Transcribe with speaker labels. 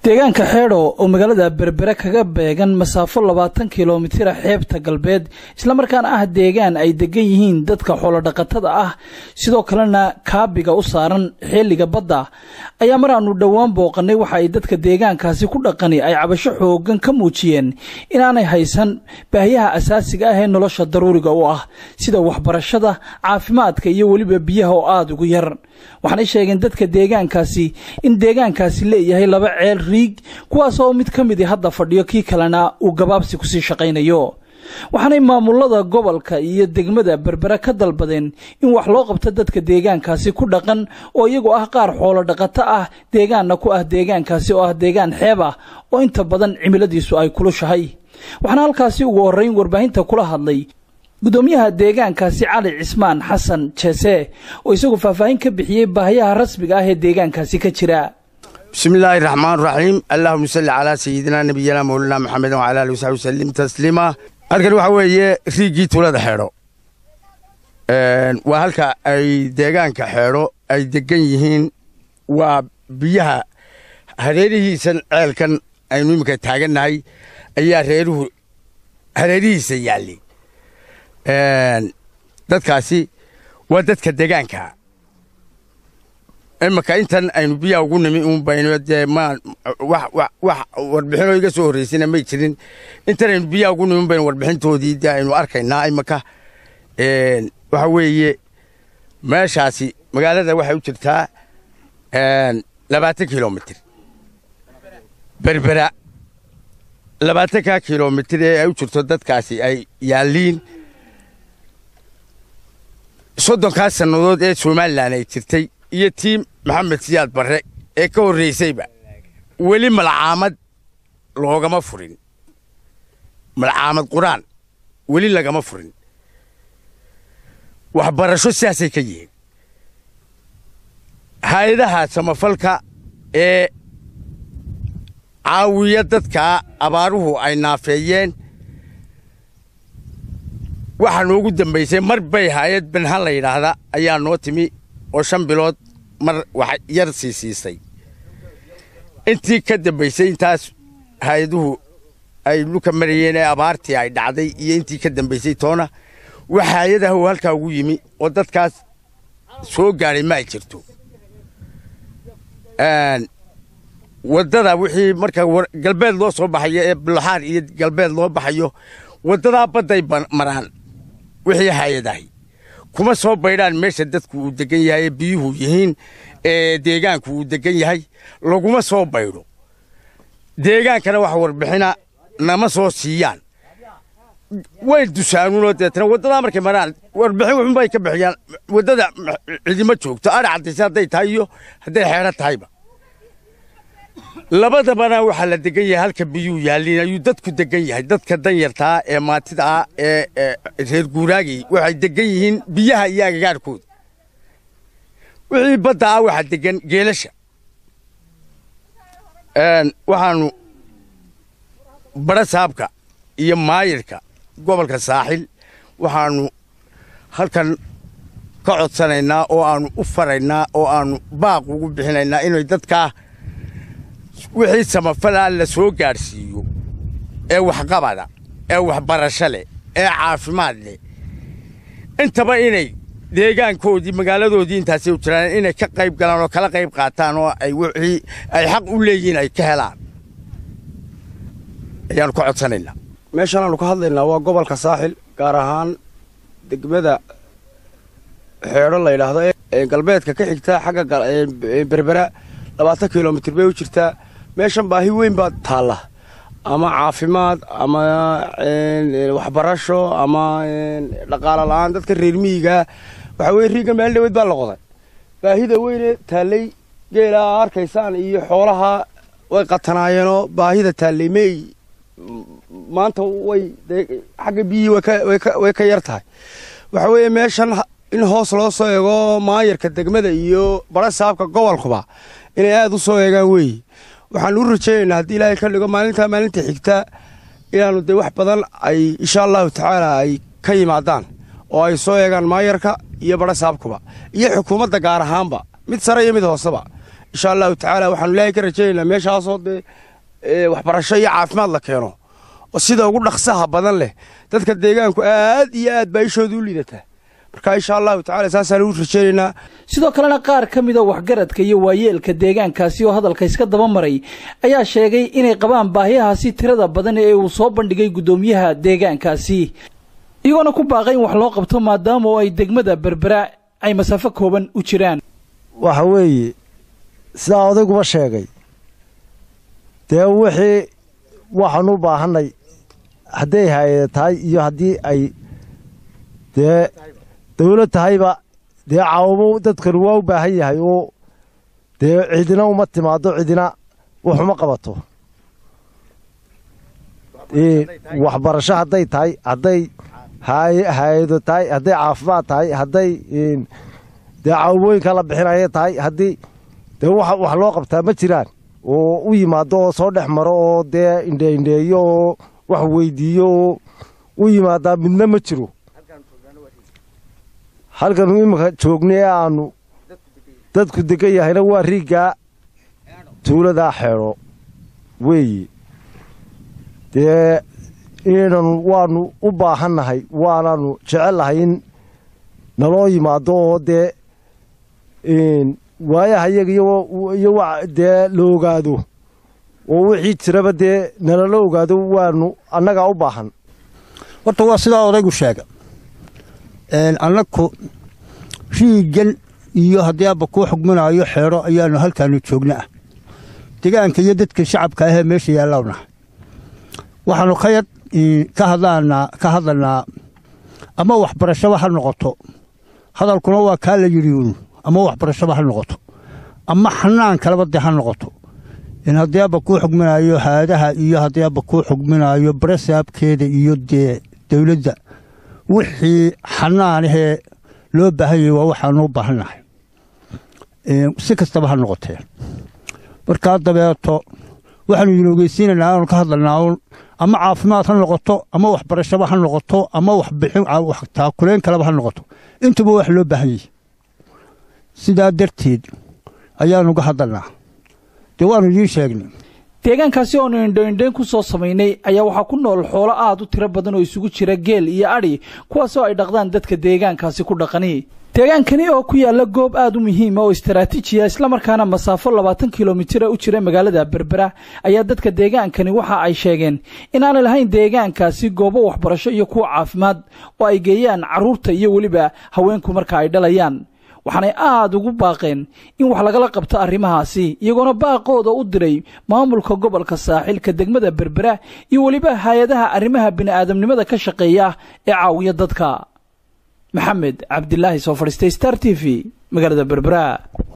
Speaker 1: deegaanka xeedho oo magaalada berbere kaga beegan masaafo labaatan kilomitira xeebta galbeed islamarkaana ah deegaan ay degan yihiin dadka xoolodhaqatada ah sidoo kalena kaabiga u saaran xeeliga badda ayaa mar aanu dhowaan booqanay waxa ay dadka deegaankaasi ku dhaqani ay cabasho xoogan ka muujiyeen inaanay haysan baahiyaha asaasiga ah ee nolosha daruuriga u ah sida waxbarashada caafimaadka iyo weliba biyaha oo aada ugu yar waxaanay sheegeen dadka deegaankaasi in deegaankaasi leeyahay laba ceel riig kuwaas oo mid ka midi hadda fadhiyo kii kalena uu gabaabsi kusii shaqaynayo waxaanay maamulada gobolka iyo degmada berbere ka dalbadeen in wax loo qabto dadka deegaankaasi ku dhaqan oo iyagu ah qaar xoolo dhaqato ah deegaanna ku ah deegaankaasi oo ah deegaan xeeb ah oo inta badan cimiladiisu ay kulushahay waxaana halkaasi ugu horrayn warbaahinta kula hadlay gudoomiyaha deegaankaasi cali cismaan xasan jeese oo isagu faahfaahin ka bixiyey baahiyaha rasmiga ah ee deegaankaasi ka jira
Speaker 2: bismillaahi raxmaan raxiim allahuma salli calaa sayidina nabiyana mawlana maxamedin wala ali wasaxbi wasalim tasliima halkan waxaa weeye riigii tulada xeedho waa halka ay deegaanka xeedho ay degan yihiin waa biyaha hareerihiisan ceelkan aynu iminka taagannahay ayaa reeruhu hareerihiisa yaallay dadkaasi waa dadka deegaanka imaka intan aynu biyaha ugu nimi un bayno dee ma wax warbixinoo iga soo horraysayna may jirin intan aynu biyaha ugu nimi un baynu warbixintoodii dee aynu arkaynaa imaka waxa weeye meeshaasi magaalada waxay u jirtaa labaatan kilomitir berbera labaatanka kilomitir ee ay u jirto dadkaasi ay yaalliin soddonkaa sannadood ee somalilan ay jirtay iyo tii maxamed siyaad barre ee ka horraysayba weli malcaamad loogama furin malcaamad qur-aan weli lagama furin waxbarasho sidaasay ka yihiin hay-adaha samafalka ee caawiya dadkaa abaaruhu ay naafeeyeen waxaa noogu dambaysay mar bay hay-ad benhan la yidhaahda ayaa noo timi oo shan bilood mar wax yar sii siisay intii ka dambaysay intaas hay-aduhu ay dhulka marayeen ee abaartii ay dhacday iyo intii ka dambaysay toona wax hay-adaha uu halkaa ugu yimi oo dadkaas soo gaadhay ma ay jirto waddada wixii marka galbeed loo soo baxayo ee bulaxaar iyo galbeed loo baxayo waddadaa badday maraan wixii hay-adahay kuma soo baydhaan meesha dadku uu degan yahay ee biyuhu yihiin ee deegaanku uu degan yahay laguma soo baydho deegaankana wax warbixina nama soo siiyaan way dusaanuunoo deetana waddadaa markay maraan warbixin wuxunbay ka bixiyaan waddada cidima joogto adha caddaysa hadday tahay iyo hadday xeedho tahayba labadabana waxaa la degan yahay halka biyuu yaalliin ayuu dadku degan yahay dadka danyartaa ee maatida ah ee reer guuraagii waxay degan yihiin biyaha iyo agagaarkooda wixii badda ah waxaa degan geelasha waxaannu badha saabka iyo maayirka gobolka saaxil waxaannu halkan ka codsanaynaa oo aannu u faraynaa oo aannu baaq ugu bixinaynaa inay dadkaa wixii samafalaa la soo gaadhsiiyo ee waxqabada ee waxbarasho leh ee caafimaad leh intaba inay deegaankoodii magaaladoodii intaasay u jiraan inay ka qayb galaan oo kala qayb qaataan oo ay wixii ay xaq u leeyihiin ay ka helaan ayaannu ka codsanaynaa
Speaker 3: meeshan aanu ka hadlaynaa waa gobolka saaxil gaar ahaan degmada xeedho la yidhaahdo ee galbeedka ka xigta xagga berbera labaatan kilomitir bay u jirtaa meeshan baahi weyn baa taalla ama caafimaad ama waxbarasho ama dhaqaalo la'aan dadka reer miyigaa waxaa weye riigga meel dhaweyd baa la qoday baahida weyne taallay geelaa arkaysaan iyo xoolaha way qatanaayeenoo baahida taallay mey maanta way xagga biyihii way ka yar tahay waxaa weeye meeshan in hoos loo soo eego maayarka degmada iyo bara saabka gobolkuba inay aada u soo eegaan weeye waxaanu u rajaynaynaa haddii ilaahay ka dhigo maalintaa maalinta xigta inaannu dee wax badan ay insha allahu tacaala ay ka yimaadaan oo ay soo eegaan maayarka iyo bara saabkuba iyo xukuumadda gaar ahaanba mid sare iyo mid hooseba insha allahu tacaala waxaanu ilaahay ka rajaynaynaa meeshaasoo dee waxbarasho iyo caafimaad la keeno oo sida ugu dhaqsaha badan leh dadka deegaanku aad iyo aad baa ishooda u liidataa marka insha allahu tacala saasaan ugu rajaynaynaa
Speaker 1: sidoo kalena qaar ka mida waxgaradka iyo waayeelka deegaankaasi oo hadalka iska daba maray ayaa sheegay inay qabaan baahiyahaasi tirada badan ee uu soo bandhigay guddoomiyaha deegaankaasi iyagoona ku baaqay in wax loo qabto maadaama oo ay degmada berbera ay masaafo kooban u jiraan
Speaker 4: waxa weeye sidaa odayguba sheegay dee wixii waxaan u baahannay hadday hay-ada tahay iyo haddii ay dee dawlad tahayba dee caawamo dadkanu waa u baahan yahay oo dee cidina uma timaado cidina waxuma qabato waxbarasho hadday tahay hadday hay-ado tahay hadday caafimaad tahay hadday dee caawamooyinka la bixinaya tahay haddii dee wax loo qabtaa ma jiraan oo u yimaado oo soo dhex maro oo dee indheindheeyo oo wax weydiiyo oo u yimaadaa midna ma jiro halkanu iminka joognay ee aanu dadku degan yahayna waa riiggaa tuuladaa xeedho weeye dee inaynan waannu u baahannahay waanaannu jecellahay in naloo yimaado oo dee waayaha iyaga iyo dee la ogaado oo wixii jiraba dee nalala ogaado waanu annagaa u baahan
Speaker 5: horta waa sidaa odaygu sheega annaku riigan iyo haddii abba kuu xugminaayo xeedho ayaannu halkaannu joogna ah degaanka iyo dadka shacabka ahee meesha yaallawnaha waxaannu ka yad ka hadlaanaa ka hadlanaa ama waxbarashaba ha noqoto hadalkuna waa kaa la yidhi uun ama waxbarashaba ha noqoto ama xanaan kaleba dee ha noqoto in haddii abba kuu xugminaayo haadaha iyo haddii abba kuu xugminaayo baresaabkeeda iyo dee dawladda wixii xanaanahee loo baahan yahay waa waxaanu u baahannahay si kastaba ha noqotee markaa dabeeto waxaanu idin ogeysiinaynaa aanu ka hadlanaa uun ama caafimaad ha noqoto ama waxbarashaba ha noqoto ama waxbixin taakuleyn kaleba ha noqoto intuba wax loo baahan yahay sidaa darteed ayaanu ga hadalnaa dee waannu idiin sheegnay
Speaker 1: deegaankaasi oonu indhoindhayn ku soo samaynay ayaa waxaa ku nool xoolo aad u tiro badan oo isugu jira geel iyo adhi kuwaasoo ay dhaqdaan dadka deegaankaasi ku dhaqani deegaankani oo ku yaalla goob aad u muhiima oo istaraatiijiya islamarkaana masaafo labaatan kilomitra u jira magaalada berbera ayaa dadka deegaankani waxa ay sheegeen inaanay lahayn deegaankaasi goobo waxbarasho iyo kuwa caafimaad oo ay geeyaan carruurta iyo weliba haweenku marka ay dhalayaan waxaanay aad ugu baaqeen in wax lagala qabto arrimahaasi iyagoona baaqooda u diray maamulka gobolka saaxilka degmada berbera iyo weliba hay-adaha arrimaha bini'aadamnimada ka shaqeeya ee caawiya dadka maxamed cabdilaahi soo fadhiistay star t v magaalada berbera